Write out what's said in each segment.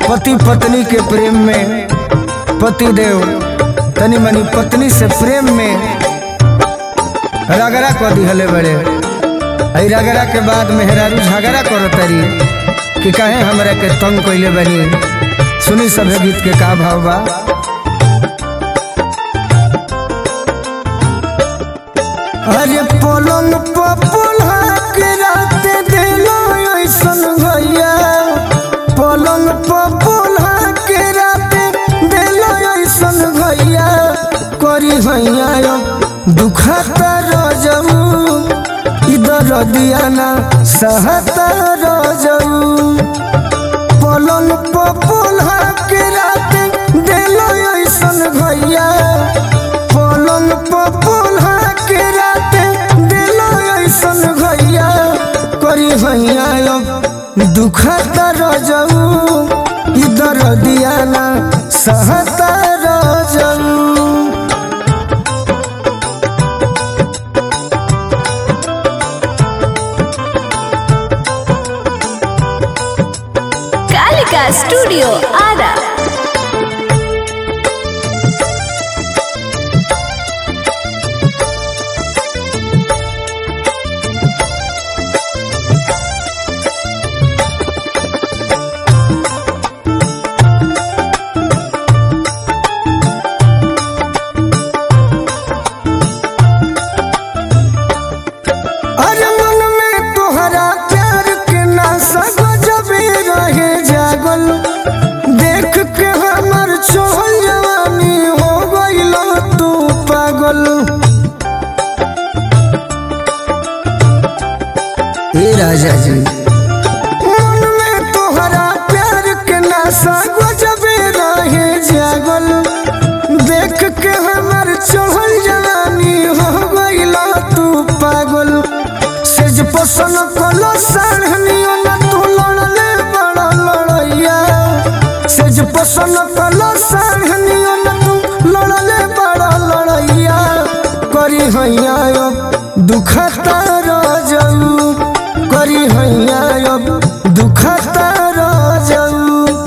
पति पत्नी के प्रेम में पति देव तनी मनी पत्नी से प्रेम में रगड़ा कर दिहले बड़े आई रगड़ा के बाद मेहरारू झगड़ा करो तरी कि कहे हमरा के तंग कैले बनी सुनी सभे गीत के का भाव बा अरे पलंग पपुल्हा के रात दिलो ऐसन भैया पलंग पपुल्हा के रात दिलो ऐसन भैया करी भैया दुखता रजऊ इधर दियाना सहता रजऊ पलंग पपुल्हा के रात दिलो ऐसन भैया पलंग पपुल्हा के रात दिलो ऐसन भैया करी भैया अब दुखता रजऊ इधर दियाना सहता रजऊ कालिका स्टूडियो आरा अरे मन में तोहरा प्यार के नाशा गजबे रहे जागल देख के हमर छोल जवानी हो गइल तू पागल ए राजा जी मन में तोहरा प्यार के नाशा गजबे रहे जागल देख के हमर चढ़ल जवानी हो गइल तू पागल सेज पसन कलो साढ़नियो न तू लड़ले बड़ा लड़ैया सेज पसन कलो साढ़नियो न तू लड़ले बड़ा लड़ैया करी हैया अब दुखता रजऊ करी हैया अब दुखता रजऊ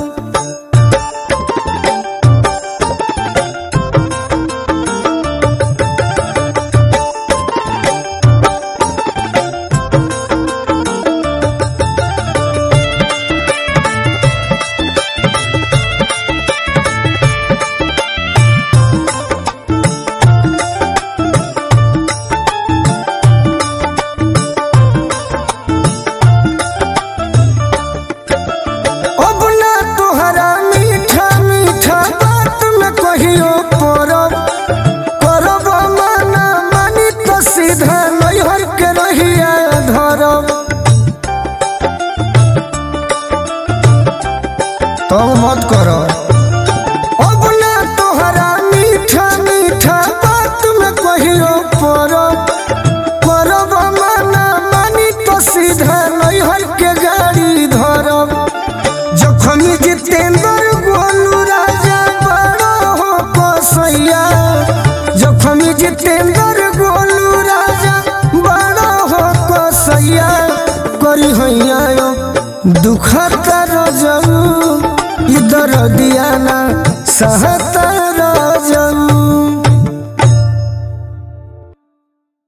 अब ना तोहरा मीठा मीठा बात में कहियो परब करब माना मानी तो सीधा नैहर के रहिया धरब तब मत कर अब ना तोहरा मीठा मीठा बात में कहियो परब करब माना मानी तो सीधा नैहर के गाड़ी धरब जखमी जितेंद्र गोलू राजा बड़ा हो कसैया जखमी जितेंद्र गोलू राजा बड़ा हो कसैया करी हैया यो दुखता रजऊ इधर दियाना सहता